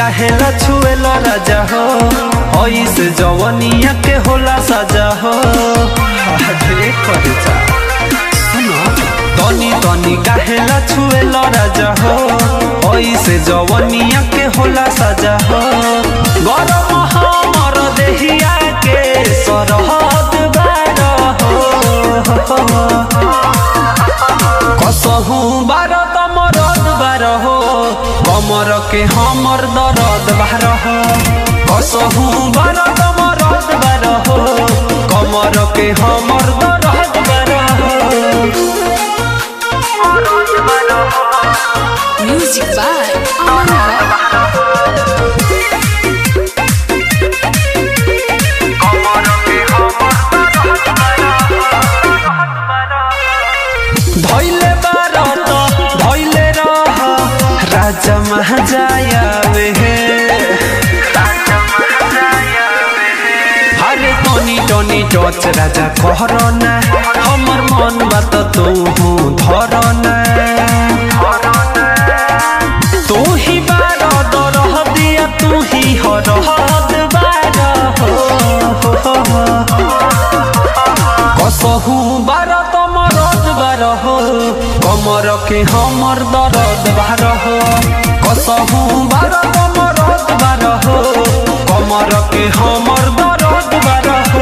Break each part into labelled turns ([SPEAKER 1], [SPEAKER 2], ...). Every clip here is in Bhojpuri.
[SPEAKER 1] काहेला छुएला राजा हो ऐसे जवनिया के होला सजा हो अरे कर जा सुनो तनी तनी काहेला छुएला राजा हो ऐसे जवनिया के होला सजा हो गरम हमर देहिया के सरहद बार हो कसहु बार तमरद बार हो कमर के हमर दरद बार हो कसहु बार तमरद बार हो कमर के हमर दरद बार हो
[SPEAKER 2] Music by Aman Rock.
[SPEAKER 1] धैले बार त धैले रह राजा महाजायावे हे अरे टनी टनी टच राजा कहरना हमर मन बात तू धरना तू ही बार दरह दिया तू ही हरहद बार हो कसहु बार तमरद बार हो कमर के हमर दरद बार हो कसहु बार तमरद बार हो कमर के हमर दरद बार हो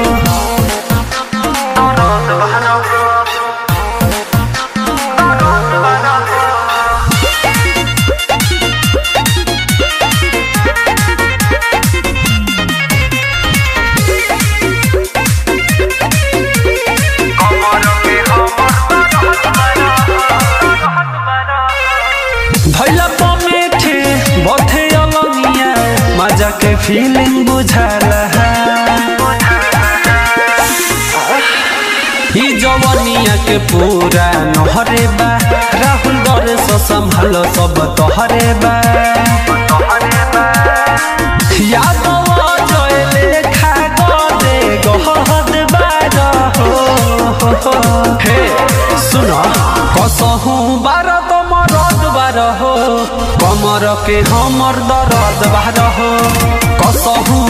[SPEAKER 1] धैला पमेठे बथे अलनिया मजा के फीलिंग बुझाला ई जवनिया के पूरा नहरे बा राहुल दरे सो संभाल सब तोहरे बा यादव जय लेखा गदे गहद बार हो हे सुन कसहु बार तमरद बार हो कमर के हमर दरद बार हो कसहु